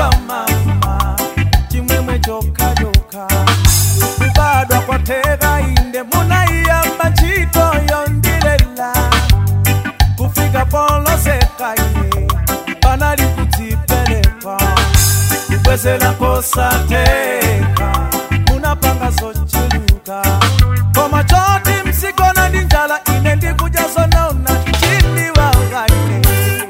cha mama chimwemwe chokachoka kubadwa kwateka inde munaiyamba ntchito yondilela kufika poloseka ine panali kudzipereka kubwezera kosateka munapanga zochuluka koma choti msigona ndi njala ine ndikudya zonona chindiwakaine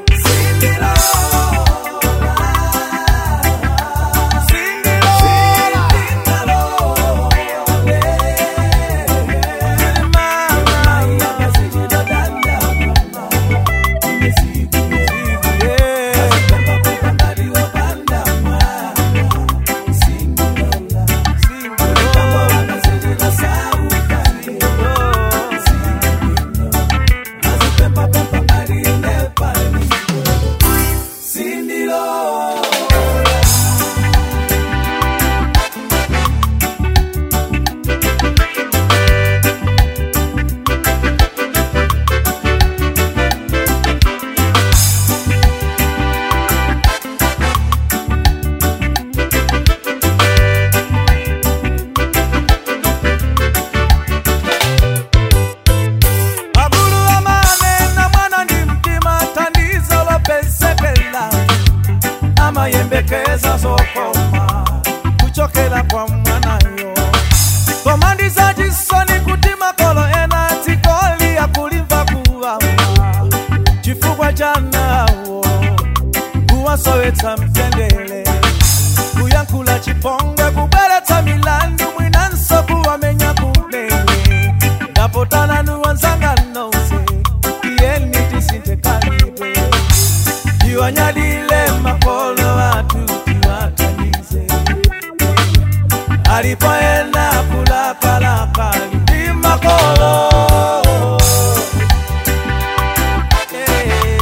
Magulu amanena mwana ndi mtima thandizo lopesekela amayembekeza zokoma kuchokera kwa mwanayo koma ndizachisoni kuti makolo ena dzikoli akulimva kuwawa chifukwa cha nawo kuwasowetsa mtendere kuyankhula chipongwe kubweretsa milandu mwinanso kuwamenya kumene ndapotana nuwanzanga nonse iyeni tisinthe kalibe iwanyadile makolo athu tiwathandize alipo ena kulakalaka ndi makolo Eh.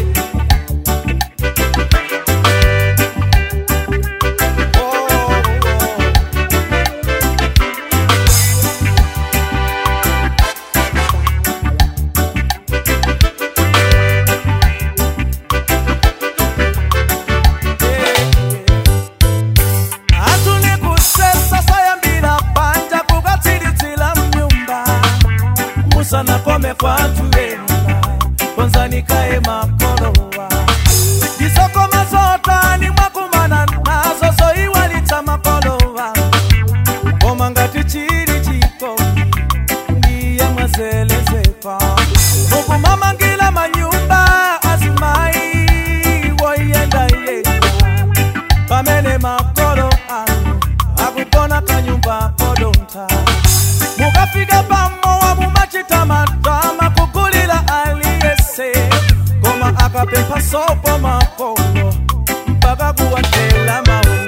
Oh, oh. atuli kusesa sayambira panja kukatsiridzira mnyumba musanakome kwathu ena konzanikaye makolowa ndisokoma zotani mwakumana nazo zoiwalitsa makolowa koma ngati chili chikondi ndiye mwazelezeka mukumamangila manyumba azimayi woyendayenda pamene makolo anu akupona kanyumba kodontha mukafika pamowa mumachita matama kugulira aliyese koma akapempha sopo makolo mpaka kuwatela mawu